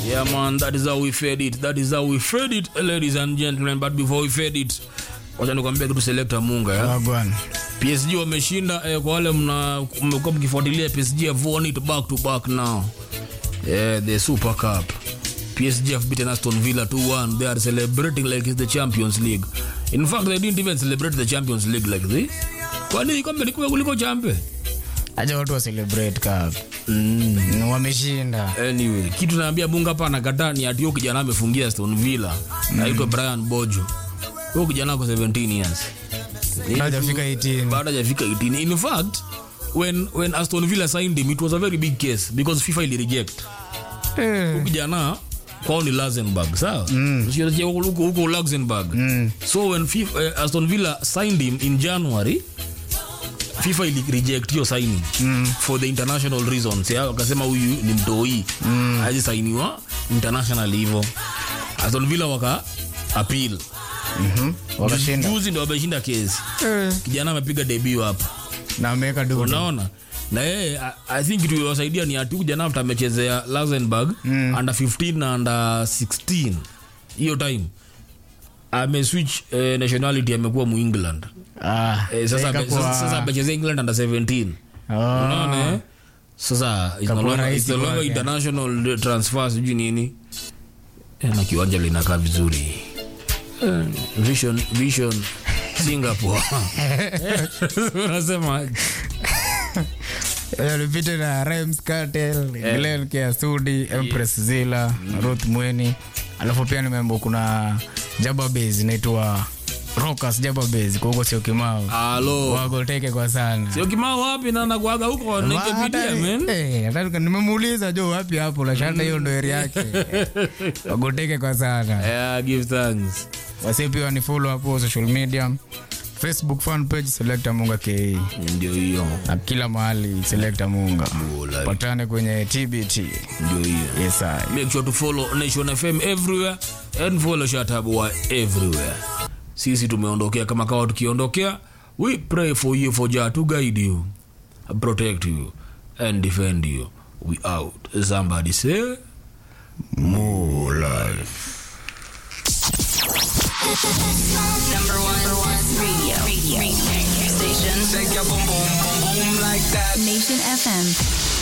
Yeah, man, that is how we fed it. That is how we fed it, ladies and gentlemen. But before we fed it, wacha nikwambia kitu selector Munga ya. Wagwan. PSG wameshinda eh, kwa wale mna mmekuwa mkifuatilia PSG have won it back to back now. Yeah, the Super Cup. PSG have beaten Aston Villa 2-1. They are celebrating like it's the Champions League. In fact, they didn't even celebrate the Champions League like this. Kwani kombe liko kuliko champe? Acha watu wa celebrate cup. Mm. Wameshinda. Anyway, kitu naambia Bunga hapa anakataa ni ati huyo kijana amefungia Aston Villa. Naitwa Brian Bojo. Huyo kijana ako 17 years. Bado hajafika 18. Bado hajafika 18. In fact, when when Aston Villa signed him it was a very big case because FIFA ili reject. Eh. Huyo kijana kwao ni Luxembourg, sawa? Mm. Sio huko huko Luxembourg. Mm. So when FIFA, uh, Aston Villa signed him in January, FIFA ili reject hiyo signing mm. for the international reasons. Ya wakasema huyu ni mtoi mm. haji sainiwa international hivyo. Aston Villa waka appeal. Mhm. Wakashinda. Juzi ndo wameshinda kesi. Eh. Kijana amepiga debut hapa. Na ameweka dudu. Unaona? Na yeye I- I think kitu iliwasaidia ni ati kijana after amechezea Luxembourg mm. under 15 na under 16 hiyo time ameswitch eh, nationality amekuwa mu England. Ah. Eh, sasa ame- ikakuwa- sasa sasa amechezea England under 17. Oh. Unaona eh? Sasa it's no Ikakuwa longer- rahisi it's no longer kwake. international transfer sijui nini. Eh, na kiwanja linakaa vizuri. Eh, Vision Vision Singapore. Unasema Eh, alipita na Rhymes Cartel, Glenn Kiasudi, Empress Zilla, Ruth Mweni. Alafu pia nimeambiwa kuna Jaba Base inaitwa Rockers Jaba Base kwa huko sio kimao. Halo. Wagoteke kwa sana. Sio kimao wapi na nakuaga huko nikipitia Hata- man. eh, hata nika- nimemuuliza jo wapi hapo lashanda hiyo ndo area yake wagoteke kwa sana Yeah, give thanks. wasi pia ni follow hapo social media facebook fan page selecta munga ke Ndio hiyo. na kila mahali selecta munga Bula. patane kwenye tbt Ndio hiyo. yes I. Make sure to follow Nation FM everywhere and follow Shatabwa everywhere. Sisi tumeondokea kama kawa tukiondokea. We pray for you for Jah to guide you, protect you and defend you. We out. Somebody say more life. Number one, number one radio, radio, radio station. Shake your boom boom boom boom like that. Nation FM.